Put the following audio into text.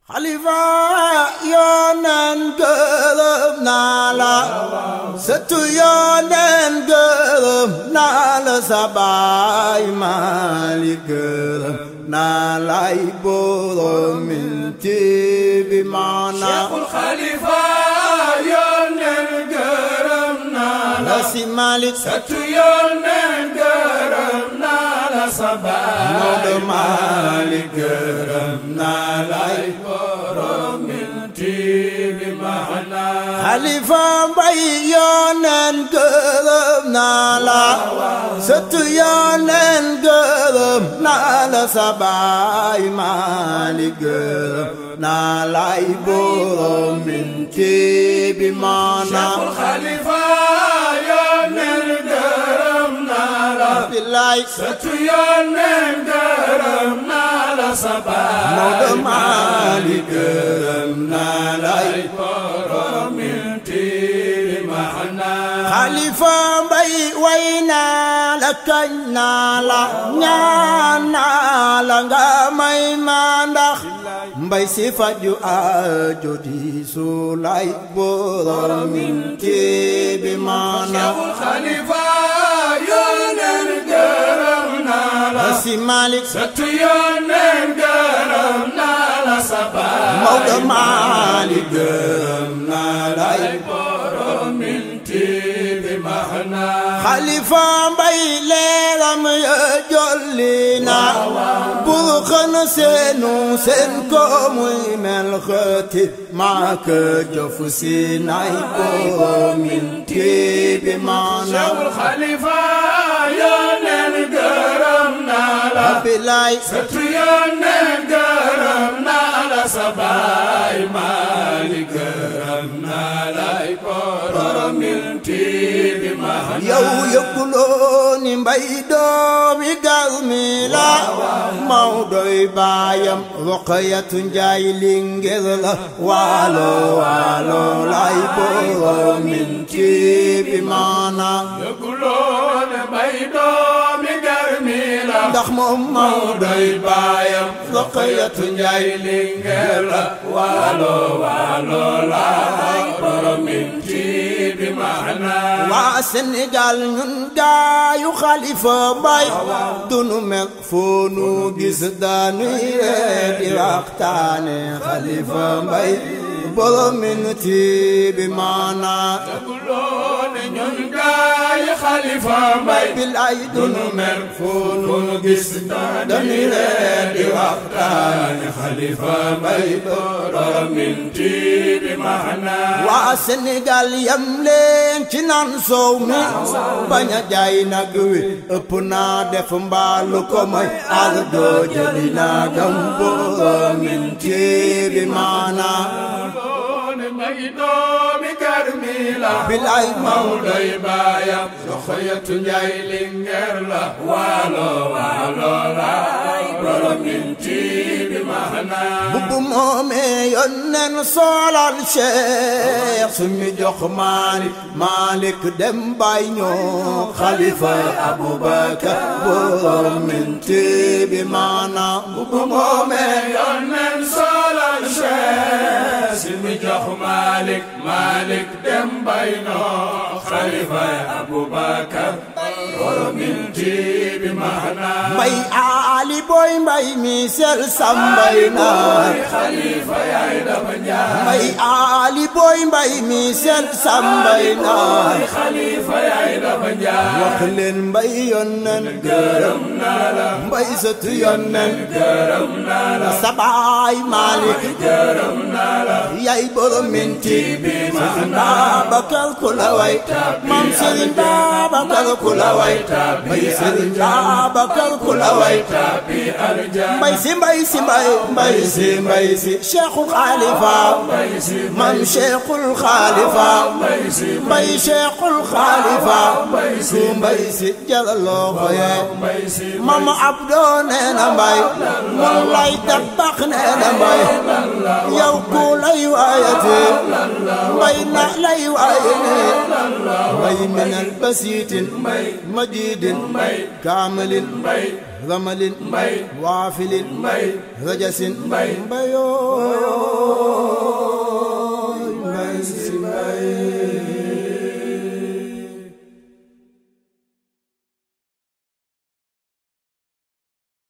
xalifa yooneen gërëm naa la sëtu yooneen gërëm naa la sa baay Maalik gërëm naa lay borom minti bi maana Cheikhul Khalifa yooneen gërëm naa la la si Maalik sëtu yooneen gërëm naa la sa baay Maodo Maalik gërëm naa lay borom minti bi maana xalifa mbay yooneen gërëm naa la sëtu yooneen gërëm naa la sa baay Maalik gërëm naa lay borom minti bi maana Cheikhul Khalifa yooneen gërëm naa la billaay sëtu yooneen gërëm naa la sa baay Maodo Maalik gërëm naa lay borom minti bi maana xalifa mbay way naa la kañ naa la ñaan naa la nga may ma ndax mbay si faju aajo di su lay borom minti bi maana Cheikhul Khalifa yooneen gërëm naa la si Malik sëtu yooneen gërëm naa la sa baay Maodo Malik gërëm naa lay borom minti bi maana xalifa mbay leeram ya jolli na bur xën seenu seen ko muy mel xëti maaka jof si nay borom minti bi maana Cheikhul Khalifa yooneen gërëm naa la bilaay sëtu yooneen gërëm naa la sa baay Maalik gërëm naa lay borom minti bi maana yow yëguloo ni mbay doomi garmi la Mawdoy baayam Roqayatu Njaay Lingeer la waalo waalo lay borom minti bi maana yëguloo ne bay doomi garmi la ndax moom Mawdoy baayam Roqayatu Njaay Lingeer la waalo waalo lay borom minti bi maana waa Sénégal ñun gaayu Xalifa Mbay dunu meg foo nu gis daanuy ree di waxtaane Xalifa Mbay borom minti bi maana yëguloo ne ñun gaay Xalifa Mbay bilaay dunu dunu mer foo nu gis dañuy reer di waxtaane Xalifa Mbay borom minti bi maana waa Sénégal yam leen ci naan soow mi bañ a jaay nag wi ëpp naa def mbaalu ko may ak doo jëli naa gam borom minti bi maana doone may doomi garmi la bilaay Mawdoy baayam Roxayatu Njaay Lingeer la waalo waalo la borom minti bi maana bu moomee yónneen soolal Cheikh suñu jox Malik Malik dem bay ñoo Xalifa Abubakar borom minti bi maana bu moomee yónneen solal Cheikh si mi jox Malik Malik dem bay noo Xalifa Abubakar borom minti bi maana mbay aali boy mbay mi sel sambay naay Xalifa yaay dama njaay mbay aali boy mbay mi sel sambay naay Xalifa yaay dama njaay wax leen mbay yónneen gërëm naa la mbay sëtu yónneen gërëm naa la sabaay Malik gërëm naa la yaay borom minti bi Sëriñ maana Babakar ku la way maam Sëriñ Babakar ku la way mbay Sëriñ Babakar ku la way tàbbi aljanna mbay si mbay si mbay mbay si mbay si Cheikhul Khalifa mbay si maam Cheikhul Khalifa mbay si mbay Cheikhul Khalifa mbay si su mbay si jalaloo xoyee mbay si maam Abdou nee na mbay mun lay tabax nee na mbay yow ku lay waayate mbay na lay waayene mbay minal basiitin majiidin kaamilin ramalin waafilin rajasin mbayoo